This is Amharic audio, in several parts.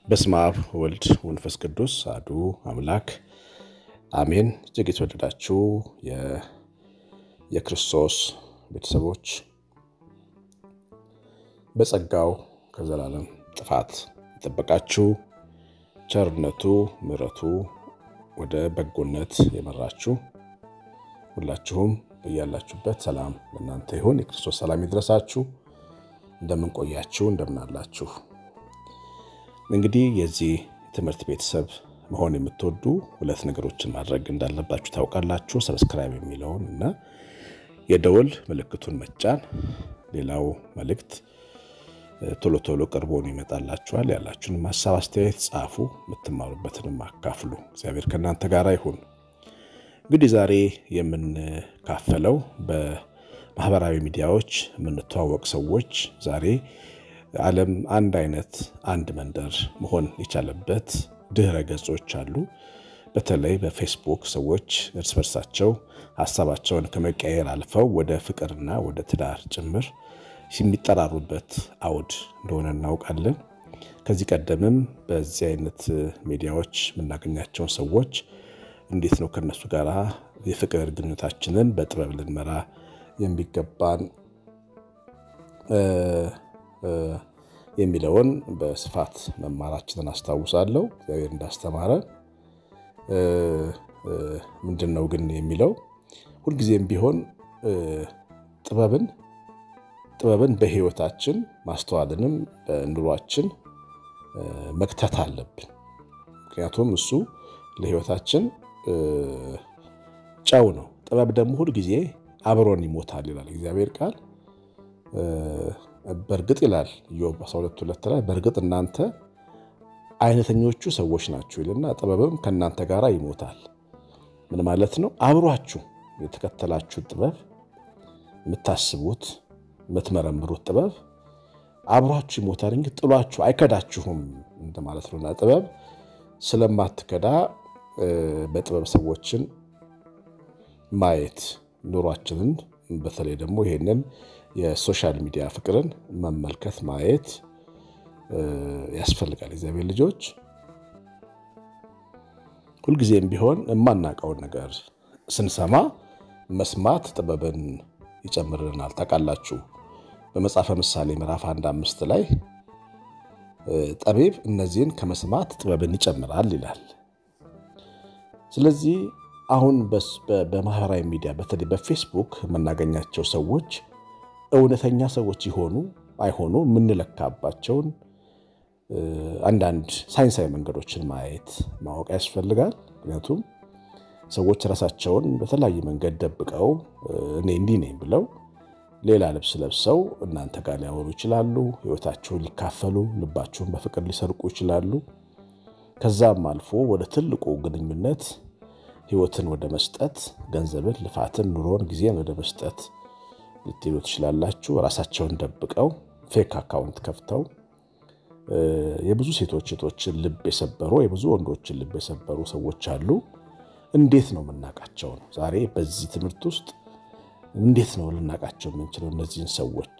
በስመ አብ ወልድ ወንፈስ ቅዱስ አሐዱ አምላክ አሜን። እጅግ የተወደዳችሁ የክርስቶስ ቤተሰቦች በጸጋው ከዘላለም ጥፋት የጠበቃችሁ ቸርነቱ ምሕረቱ ወደ በጎነት የመራችሁ ሁላችሁም በያላችሁበት ሰላም ለእናንተ ይሁን። የክርስቶስ ሰላም ይድረሳችሁ። እንደምንቆያችሁ እንደምናላችሁ እንግዲህ የዚህ ትምህርት ቤተሰብ መሆን የምትወዱ ሁለት ነገሮችን ማድረግ እንዳለባችሁ ታውቃላችሁ። ሰብስክራይብ የሚለውን እና የደወል ምልክቱን መጫን። ሌላው መልእክት ቶሎ ቶሎ ቀርቦን ይመጣላችኋል። ያላችሁንም ሀሳብ አስተያየት ጻፉ፣ የምትማሩበትንም አካፍሉ። እግዚአብሔር ከእናንተ ጋር ይሁን። እንግዲህ ዛሬ የምንካፈለው በማህበራዊ ሚዲያዎች የምንተዋወቅ ሰዎች ዛሬ ዓለም አንድ አይነት አንድ መንደር መሆን የቻለበት ድህረ ገጾች አሉ። በተለይ በፌስቡክ ሰዎች እርስ በርሳቸው ሀሳባቸውን ከመቀየር አልፈው ወደ ፍቅርና ወደ ትዳር ጭምር የሚጠራሩበት አውድ እንደሆነ እናውቃለን። ከዚህ ቀደምም በዚህ አይነት ሚዲያዎች የምናገኛቸውን ሰዎች እንዴት ነው ከነሱ ጋር የፍቅር ግንኙነታችንን በጥበብ ልንመራ የሚገባን የሚለውን በስፋት መማራችንን አስታውሳለሁ። እግዚአብሔር እንዳስተማረ ምንድን ነው ግን የሚለው ሁልጊዜም ቢሆን ጥበብን ጥበብን በሕይወታችን ማስተዋልንም በኑሯችን መክተት አለብን። ምክንያቱም እሱ ለሕይወታችን ጨው ነው። ጥበብ ደግሞ ሁልጊዜ አብሮን ይሞታል ይላል እግዚአብሔር ቃል። በእርግጥ ይላል ኢዮብ 12፥2 ላይ በእርግጥ እናንተ አይነተኞቹ ሰዎች ናችሁ ይልና ጥበብም ከእናንተ ጋር ይሞታል። ምን ማለት ነው? አብሯችሁ የተከተላችሁት ጥበብ የምታስቡት የምትመረምሩት ጥበብ አብሯችሁ ይሞታል እንጂ ጥሏችሁ አይከዳችሁም እንደማለት ነውና ጥበብ ስለማትከዳ በጥበብ ሰዎችን ማየት ኑሯችንን በተለይ ደግሞ ይሄንን የሶሻል ሚዲያ ፍቅርን መመልከት ማየት ያስፈልጋል። እግዚአብሔር ልጆች ሁልጊዜም ቢሆን የማናውቀውን ነገር ስንሰማ መስማት ጥበብን ይጨምርልናል። ታውቃላችሁ በመጽሐፈ ምሳሌ ምዕራፍ አንድ አምስት ላይ ጠቢብ እነዚህን ከመስማት ጥበብን ይጨምራል ይላል። ስለዚህ አሁን በማህበራዊ ሚዲያ በተለይ በፌስቡክ የምናገኛቸው ሰዎች እውነተኛ ሰዎች ይሆኑ አይሆኑ የምንለካባቸውን አንዳንድ ሳይንሳዊ መንገዶችን ማየት ማወቅ ያስፈልጋል። ምክንያቱም ሰዎች ራሳቸውን በተለያየ መንገድ ደብቀው እኔ እንዲህ ነኝ ብለው ሌላ ልብስ ለብሰው እናንተ ጋር ሊያወሩ ይችላሉ። ሕይወታችሁን ሊካፈሉ፣ ልባችሁን በፍቅር ሊሰርቁ ይችላሉ። ከዛም አልፎ ወደ ትልቁ ግንኙነት ሕይወትን ወደ መስጠት፣ ገንዘብን፣ ልፋትን፣ ኑሮን፣ ጊዜን ወደ መስጠት ልትሄዱ ትችላላችሁ። ራሳቸውን ደብቀው ፌክ አካውንት ከፍተው የብዙ ሴቶች ሴቶችን ልብ የሰበሩ የብዙ ወንዶችን ልብ የሰበሩ ሰዎች አሉ። እንዴት ነው የምናውቃቸው ነው? ዛሬ በዚህ ትምህርት ውስጥ እንዴት ነው ልናውቃቸው የምንችለው እነዚህን ሰዎች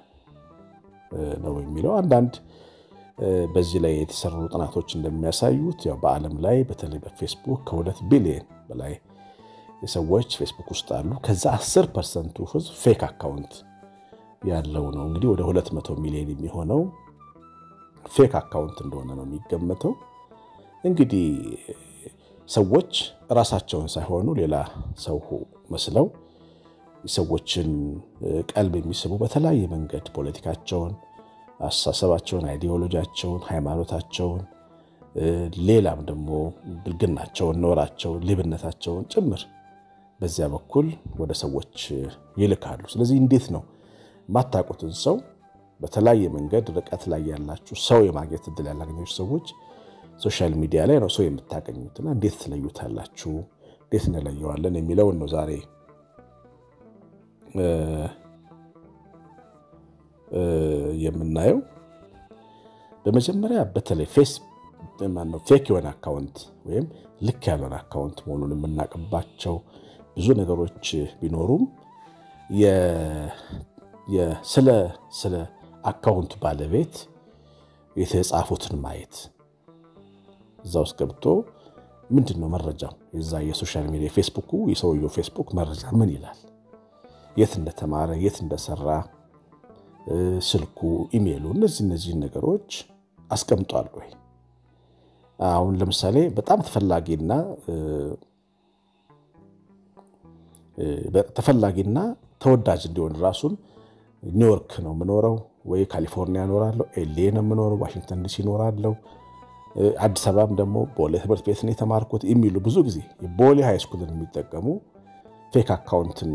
ነው የሚለው አንዳንድ በዚህ ላይ የተሰሩ ጥናቶች እንደሚያሳዩት ያው በዓለም ላይ በተለይ በፌስቡክ ከሁለት ቢሊየን በላይ ሰዎች ፌስቡክ ውስጥ አሉ። ከዛ 10 ፐርሰንቱ ህዝብ ፌክ አካውንት ያለው ነው። እንግዲህ ወደ 200 ሚሊዮን የሚሆነው ፌክ አካውንት እንደሆነ ነው የሚገመተው። እንግዲህ ሰዎች ራሳቸውን ሳይሆኑ ሌላ ሰው መስለው ሰዎችን ቀልብ የሚስቡ በተለያየ መንገድ ፖለቲካቸውን፣ አስተሳሰባቸውን፣ አይዲዮሎጂያቸውን፣ ሃይማኖታቸውን ሌላም ደግሞ ብልግናቸውን፣ ኖራቸውን፣ ሌብነታቸውን ጭምር በዚያ በኩል ወደ ሰዎች ይልካሉ። ስለዚህ እንዴት ነው የማታውቁትን ሰው በተለያየ መንገድ ርቀት ላይ ያላችሁ ሰው የማግኘት እድል ያላገኛችሁ ሰዎች ሶሻል ሚዲያ ላይ ነው ሰው የምታገኙትና እንዴት ትለዩታላችሁ? እንዴት እንለየዋለን የሚለውን ነው ዛሬ የምናየው። በመጀመሪያ በተለይ ፌስ ማነው ፌክ የሆነ አካውንት ወይም ልክ ያልሆነ አካውንት መሆኑን የምናውቅባቸው ብዙ ነገሮች ቢኖሩም ስለ አካውንቱ ባለቤት የተጻፉትን ማየት እዛ ውስጥ ገብቶ ምንድን ነው መረጃው የዛ የሶሻል ሚዲያ ፌስቡኩ የሰውየው ፌስቡክ መረጃ ምን ይላል? የት እንደተማረ የት እንደሰራ፣ ስልኩ፣ ኢሜይሉ እነዚህ እነዚህን ነገሮች አስቀምጧል ወይ? አሁን ለምሳሌ በጣም ተፈላጊና ተፈላጊና ተወዳጅ እንዲሆን ራሱን ኒውዮርክ ነው የምኖረው ወይ ካሊፎርኒያ እኖራለሁ፣ ኤሌ ነው የምኖረው፣ ዋሽንግተን ዲሲ እኖራለሁ፣ አዲስ አበባም ደግሞ ቦሌ ትምህርት ቤት ነው የተማርኩት የሚሉ ብዙ ጊዜ ቦሌ ሃይስኩልን የሚጠቀሙ ፌክ አካውንትን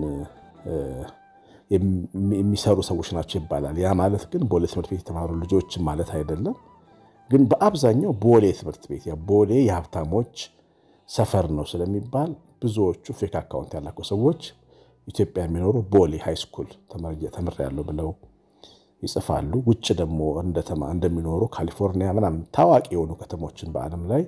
የሚሰሩ ሰዎች ናቸው ይባላል። ያ ማለት ግን ቦሌ ትምህርት ቤት የተማሩ ልጆችን ማለት አይደለም። ግን በአብዛኛው ቦሌ ትምህርት ቤት ቦሌ የሀብታሞች ሰፈር ነው ስለሚባል ብዙዎቹ ፌክ አካውንት ያላቸው ሰዎች ኢትዮጵያ የሚኖሩ ቦሌ ሃይስኩል ተምሬያለሁ ብለው ይጽፋሉ። ውጭ ደግሞ እንደሚኖሩ ካሊፎርኒያ ምናምን ታዋቂ የሆኑ ከተሞችን በዓለም ላይ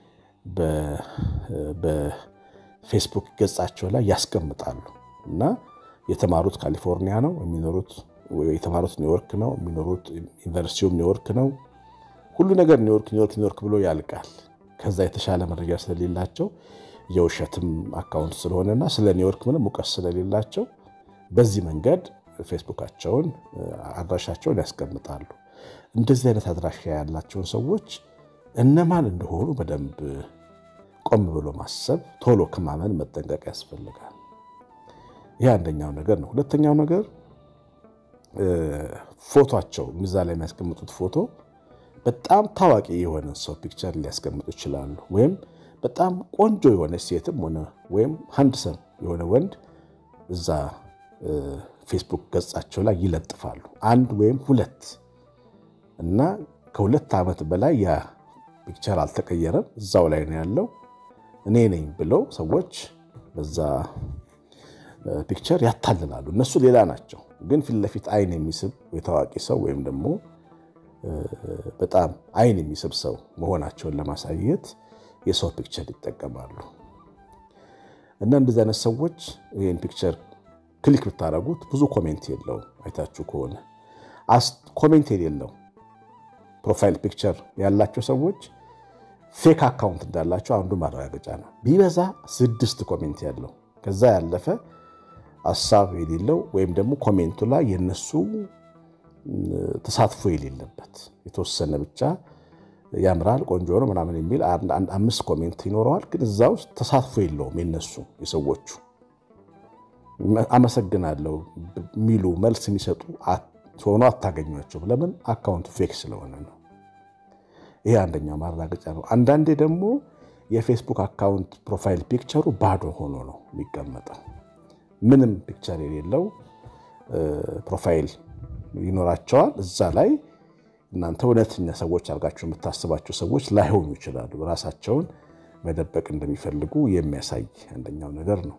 በፌስቡክ ገጻቸው ላይ ያስቀምጣሉ እና የተማሩት ካሊፎርኒያ ነው የሚኖሩት፣ የተማሩት ኒውዮርክ ነው የሚኖሩት፣ ዩኒቨርሲቲውም ኒውዮርክ ነው። ሁሉ ነገር ኒውዮርክ ኒውዮርክ ኒውዮርክ ብሎ ያልቃል። ከዛ የተሻለ መረጃ ስለሌላቸው የውሸትም አካውንት ስለሆነና ስለ ኒውዮርክ ምንም እውቀት ስለሌላቸው በዚህ መንገድ ፌስቡካቸውን አድራሻቸውን ያስቀምጣሉ። እንደዚህ አይነት አድራሻ ያላቸውን ሰዎች እነማን እንደሆኑ በደንብ ቆም ብሎ ማሰብ፣ ቶሎ ከማመን መጠንቀቅ ያስፈልጋል። ይህ አንደኛው ነገር ነው። ሁለተኛው ነገር ፎቶቸው እዛ ላይ የሚያስቀምጡት ፎቶ በጣም ታዋቂ የሆነ ሰው ፒክቸር ሊያስቀምጡ ይችላሉ። ወይም በጣም ቆንጆ የሆነ ሴትም ሆነ ወይም ሃንድሰም የሆነ ወንድ እዛ ፌስቡክ ገጻቸው ላይ ይለጥፋሉ። አንድ ወይም ሁለት እና ከሁለት ዓመት በላይ ያ ፒክቸር አልተቀየረም፣ እዛው ላይ ነው ያለው። እኔ ነኝ ብለው ሰዎች በዛ ፒክቸር ያታልላሉ። እነሱ ሌላ ናቸው፣ ግን ፊት ለፊት አይን የሚስብ የታዋቂ ሰው ወይም ደግሞ በጣም አይን የሚስብ ሰው መሆናቸውን ለማሳየት የሰው ፒክቸር ይጠቀማሉ። እና እንደዚህ አይነት ሰዎች ይህን ፒክቸር ክሊክ ብታደረጉት ብዙ ኮሜንት የለው። አይታችሁ ከሆነ ኮሜንት የሌለው ፕሮፋይል ፒክቸር ያላቸው ሰዎች ፌክ አካውንት እንዳላቸው አንዱ ማረጋገጫ ነው። ቢበዛ ስድስት ኮሜንት ያለው ከዛ ያለፈ ሀሳብ የሌለው ወይም ደግሞ ኮሜንቱ ላይ የነሱ ተሳትፎ የሌለበት የተወሰነ ብቻ ያምራል፣ ቆንጆ ነው ምናምን የሚል አምስት ኮሜንት ይኖረዋል። ግን እዛ ውስጥ ተሳትፎ የለውም የነሱ የሰዎቹ አመሰግናለሁ የሚሉ መልስ የሚሰጡ ሆኖ አታገኟቸው። ለምን? አካውንቱ ፌክ ስለሆነ ነው። ይሄ አንደኛው ማረጋገጫ ነው። አንዳንዴ ደግሞ የፌስቡክ አካውንት ፕሮፋይል ፒክቸሩ ባዶ ሆኖ ነው የሚቀመጠው። ምንም ፒክቸር የሌለው ፕሮፋይል ይኖራቸዋል። እዛ ላይ እናንተ እውነተኛ ሰዎች አድርጋችሁ የምታስባቸው ሰዎች ላይሆኑ ይችላሉ። ራሳቸውን መደበቅ እንደሚፈልጉ የሚያሳይ አንደኛው ነገር ነው።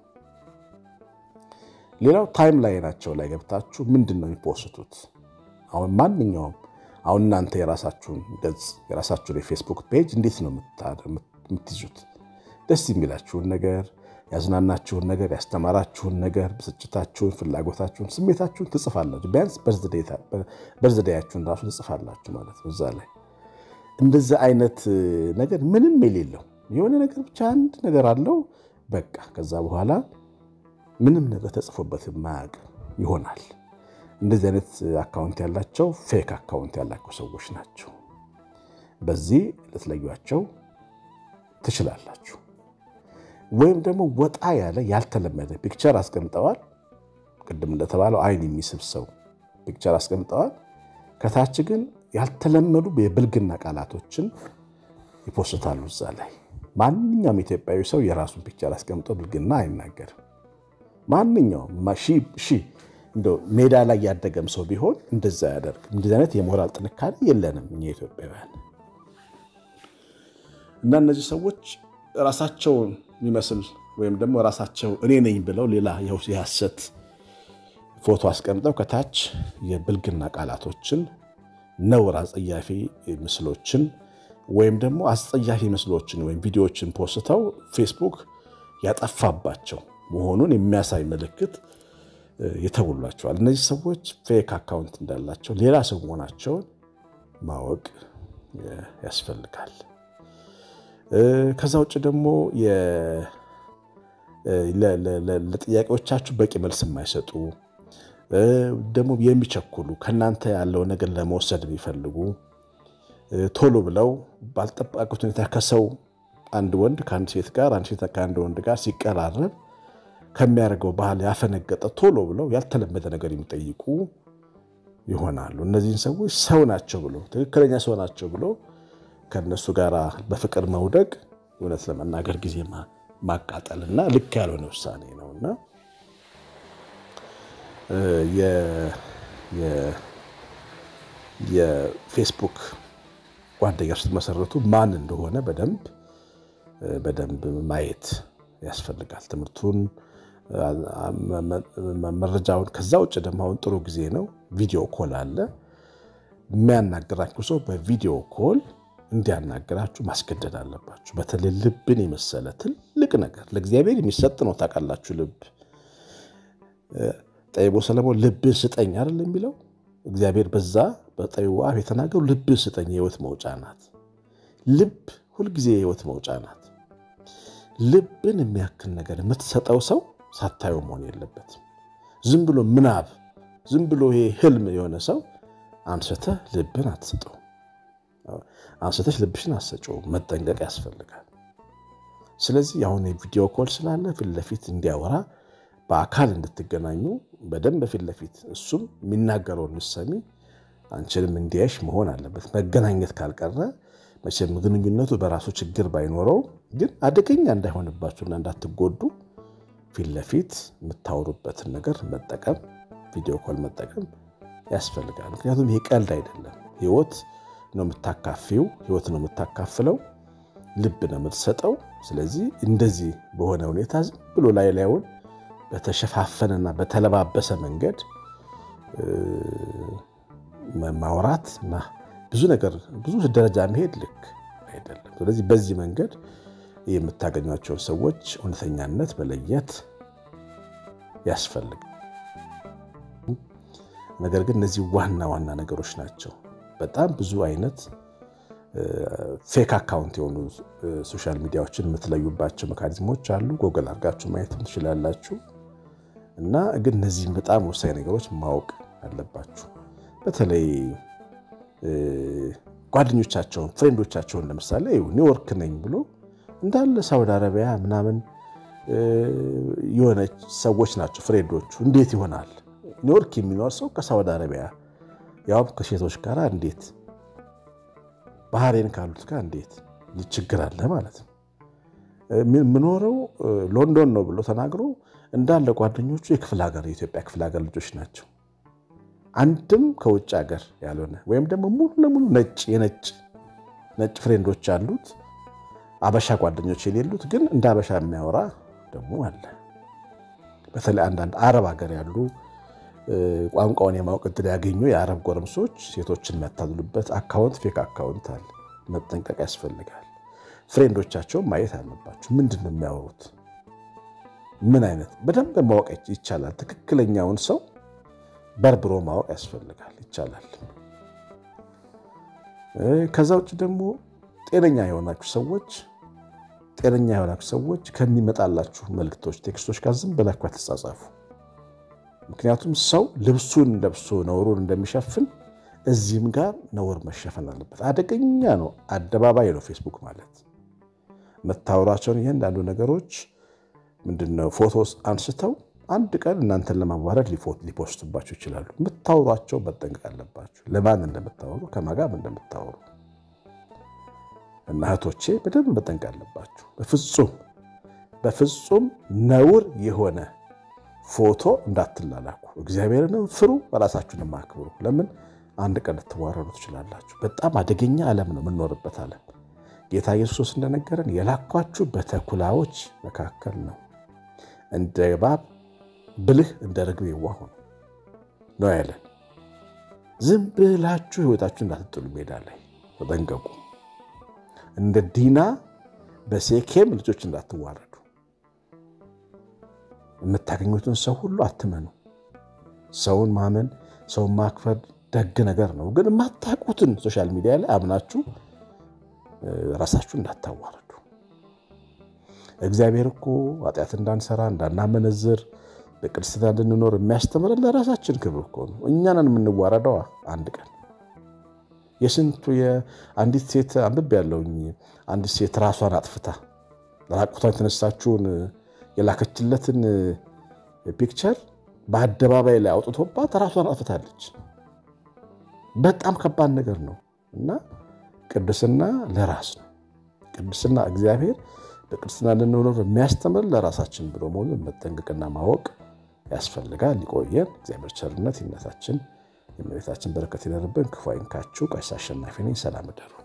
ሌላው ታይም ላይናቸው ላይ ገብታችሁ ምንድን ነው የሚፖስቱት? አሁን ማንኛውም አሁን እናንተ የራሳችሁን ገጽ የራሳችሁን የፌስቡክ ፔጅ እንዴት ነው የምትይዙት? ደስ የሚላችሁን ነገር፣ ያዝናናችሁን ነገር፣ ያስተማራችሁን ነገር፣ ብስጭታችሁን፣ ፍላጎታችሁን፣ ስሜታችሁን ትጽፋላችሁ። ቢያንስ በርዝዴያችሁን ራሱ ትጽፋላችሁ ማለት ነው። እዛ ላይ እንደዚህ አይነት ነገር ምንም የሌለው የሆነ ነገር ብቻ አንድ ነገር አለው በቃ ከዛ በኋላ ምንም ነገር ተጽፎበት የማያውቅ ይሆናል። እንደዚህ አይነት አካውንት ያላቸው ፌክ አካውንት ያላቸው ሰዎች ናቸው። በዚህ ልትለዩቸው ትችላላችሁ። ወይም ደግሞ ወጣ ያለ ያልተለመደ ፒክቸር አስቀምጠዋል። ቅድም እንደተባለው አይን የሚስብ ሰው ፒክቸር አስቀምጠዋል። ከታች ግን ያልተለመዱ የብልግና ቃላቶችን ይፖስታሉ እዛ ላይ። ማንኛውም ኢትዮጵያዊ ሰው የራሱን ፒክቸር አስቀምጦ ብልግና አይናገርም። ማንኛውም ሺ እንደው ሜዳ ላይ ያደገም ሰው ቢሆን እንደዛ ያደርግ። እንደዚህ አይነት የሞራል ጥንካሬ የለንም እኛ ኢትዮጵያውያን። እና እነዚህ ሰዎች ራሳቸውን የሚመስል ወይም ደግሞ ራሳቸው እኔ ነኝ ብለው ሌላ የሐሰት ፎቶ አስቀምጠው ከታች የብልግና ቃላቶችን፣ ነውር፣ አጸያፊ ምስሎችን ወይም ደግሞ አስጸያፊ ምስሎችን ወይም ቪዲዮዎችን ፖስተው ፌስቡክ ያጠፋባቸው መሆኑን የሚያሳይ ምልክት ይተውሏቸዋል። እነዚህ ሰዎች ፌክ አካውንት እንዳላቸው ሌላ ሰው መሆናቸውን ማወቅ ያስፈልጋል። ከዛ ውጭ ደግሞ ለጥያቄዎቻችሁ በቂ መልስ የማይሰጡ ደግሞ የሚቸኩሉ ከእናንተ ያለው ነገር ለመውሰድ የሚፈልጉ ቶሎ ብለው ባልጠበቁት ሁኔታ ከሰው አንድ ወንድ ከአንድ ሴት ጋር አንድ ሴት ከአንድ ወንድ ጋር ሲቀራረብ ከሚያደርገው ባህል ያፈነገጠ ቶሎ ብለው ያልተለመደ ነገር የሚጠይቁ ይሆናሉ። እነዚህን ሰዎች ሰው ናቸው ብሎ ትክክለኛ ሰው ናቸው ብሎ ከእነሱ ጋር በፍቅር መውደቅ እውነት ለመናገር ጊዜ ማቃጠልና ልክ ያልሆነ ውሳኔ ነውና የፌስቡክ ጓደኛ ስትመሰረቱ ማን እንደሆነ በደንብ በደንብ ማየት ያስፈልጋል። ትምህርቱን መረጃውን። ከዛ ውጭ ደግሞ አሁን ጥሩ ጊዜ ነው። ቪዲዮ ኮል አለ። የሚያናግራችሁ ሰው በቪዲዮ ኮል እንዲያናግራችሁ ማስገደድ አለባችሁ። በተለይ ልብን የመሰለ ትልቅ ነገር ለእግዚአብሔር የሚሰጥ ነው። ታውቃላችሁ፣ ልብ ጠቢቡ ሰለሞን ልብን ስጠኝ አይደል የሚለው እግዚአብሔር በዛ በጠቢቡ አፍ የተናገሩ ልብን ስጠኝ የህይወት መውጫ ናት። ልብ ሁልጊዜ የህይወት መውጫ ናት። ልብን የሚያክል ነገር የምትሰጠው ሰው ሳታየው መሆን የለበትም። ዝም ብሎ ምናብ፣ ዝም ብሎ ይሄ ህልም የሆነ ሰው አንስተህ ልብን አትሰጠው። አንስተሽ ልብሽን አትሰጪውም። መጠንቀቅ ያስፈልጋል። ስለዚህ አሁን የቪዲዮ ኮል ስላለ ፊት ለፊት እንዲያወራ በአካል እንድትገናኙ በደንብ ፊት ለፊት እሱም የሚናገረውን ምሰሚ አንቺንም እንዲያይሽ መሆን አለበት። መገናኘት ካልቀረ መቼም ግንኙነቱ በራሱ ችግር ባይኖረው ግን አደገኛ እንዳይሆንባችሁና እንዳትጎዱ ፊት ለፊት የምታወሩበትን ነገር መጠቀም ቪዲዮ ኮል መጠቀም ያስፈልጋል። ምክንያቱም ይሄ ቀልድ አይደለም። ህይወት ነው የምታካፊው፣ ህይወት ነው የምታካፍለው፣ ልብ ነው የምትሰጠው። ስለዚህ እንደዚህ በሆነ ሁኔታ ዝም ብሎ ላይ ላዩን በተሸፋፈነና በተለባበሰ መንገድ ማውራት እና ብዙ ነገር ብዙ ደረጃ መሄድ ልክ አይደለም። ስለዚህ በዚህ መንገድ የምታገኟቸውን ሰዎች እውነተኛነት መለየት ያስፈልጋል። ነገር ግን እነዚህ ዋና ዋና ነገሮች ናቸው። በጣም ብዙ አይነት ፌክ አካውንት የሆኑ ሶሻል ሚዲያዎችን የምትለዩባቸው ሜካኒዝሞች አሉ። ጎግል አድርጋችሁ ማየት ትችላላችሁ። እና ግን እነዚህም በጣም ወሳኝ ነገሮች ማወቅ አለባችሁ። በተለይ ጓደኞቻቸውን ፍሬንዶቻቸውን ለምሳሌ ኒውዮርክ ነኝ ብሎ እንዳለ ሳውዲ አረቢያ ምናምን የሆነ ሰዎች ናቸው ፍሬንዶቹ። እንዴት ይሆናል? ኒውዮርክ የሚኖር ሰው ከሳውዲ አረቢያ ያውም ከሴቶች ጋር እንዴት ባህሬን ካሉት ጋር እንዴት ችግር አለ ማለት ነው። የምኖረው ሎንዶን ነው ብሎ ተናግሮ እንዳለ ጓደኞቹ የክፍለ ሀገር የኢትዮጵያ ክፍለ ሀገር ልጆች ናቸው። አንድም ከውጭ ሀገር ያልሆነ ወይም ደግሞ ሙሉ ለሙሉ ነጭ የነጭ ነጭ ፍሬንዶች አሉት፣ አበሻ ጓደኞች የሌሉት ግን እንደ አበሻ የሚያወራ ደግሞ አለ። በተለይ አንዳንድ አረብ ሀገር ያሉ ቋንቋውን የማወቅ እድል ያገኙ የአረብ ጎረምሶች ሴቶችን የሚያታልሉበት አካውንት ፌክ አካውንት አለ። መጠንቀቅ ያስፈልጋል። ፍሬንዶቻቸውን ማየት አለባቸው። ምንድን ነው የሚያወሩት? ምን አይነት በደንብ ማወቅ ይቻላል። ትክክለኛውን ሰው በርብሮ ማወቅ ያስፈልጋል። ይቻላል። ከዛ ውጭ ደግሞ ጤነኛ የሆናችሁ ሰዎች ጤነኛ የሆናችሁ ሰዎች ከሚመጣላችሁ መልክቶች፣ ቴክስቶች ጋር ዝም ብላችሁ አትጻጻፉ። ምክንያቱም ሰው ልብሱን ለብሶ ነውሩን እንደሚሸፍን እዚህም ጋር ነውር መሸፈን አለበት። አደገኛ ነው። አደባባይ ነው ፌስቡክ ማለት። መታወራቸውን እያንዳንዱ ነገሮች ምንድነው ፎቶስ አንስተው አንድ ቀን እናንተን ለማዋረድ ሊፖስቱባቸው ይችላሉ። የምታወሯቸው መጠንቀቅ አለባቸው። ለማን እንደምታወሩ ከማጋም እንደምታወሩ እና እህቶቼ በደንብ መጠንቀቅ አለባችሁ። በፍጹም በፍጹም ነውር የሆነ ፎቶ እንዳትላላኩ። እግዚአብሔርንም ፍሩ፣ በራሳችሁንም አክብሩ። ለምን አንድ ቀን ልትዋረዱ ትችላላችሁ። በጣም አደገኛ ዓለም ነው የምንኖርበት ዓለም። ጌታ ኢየሱስ እንደነገረን የላኳችሁ በተኩላዎች መካከል ነው። እንደ እባብ ብልህ እንደ ርግብ የዋህ ሁኑ ነው ያለን። ዝም ብላችሁ ሕይወታችሁ እንዳትጥሉ ሜዳ ላይ ተጠንቀቁ። እንደ ዲና በሴኬም ልጆች እንዳትዋረዱ። የምታገኙትን ሰው ሁሉ አትመኑ። ሰውን ማመን ሰውን ማክበር ደግ ነገር ነው። ግን የማታውቁትን ሶሻል ሚዲያ ላይ አምናችሁ ራሳችሁ እንዳታዋረዱ። እግዚአብሔር እኮ ኃጢአት እንዳንሰራ እንዳናመነዝር በቅድስና እንድንኖር የሚያስተምረን ለራሳችን ክብር እኮ ነው። እኛንን የምንዋረደዋ አንድ ቀን የስንቱ የአንዲት ሴት አንብቤ ያለውኝ አንዲት ሴት ራሷን አጥፍታ ራቁቷን የተነሳችውን የላከችለትን ፒክቸር በአደባባይ ላይ አውጥቶባት ራሷን አጥፍታለች። በጣም ከባድ ነገር ነው እና ቅድስና ለራስ ነው። ቅድስና እግዚአብሔር በቅድስና እንድንኖር የሚያስተምር ለራሳችን ብሎ መሆኑን መጠንቀቅና ማወቅ ያስፈልጋል። ሊቆየን እግዚአብሔር ቸርነት ይነታችን የእመቤታችን በረከት ይደርብን። ክፉ አይንካችሁ። ቀሲስ አሸናፊ ነኝ። ሰላም እደሩ።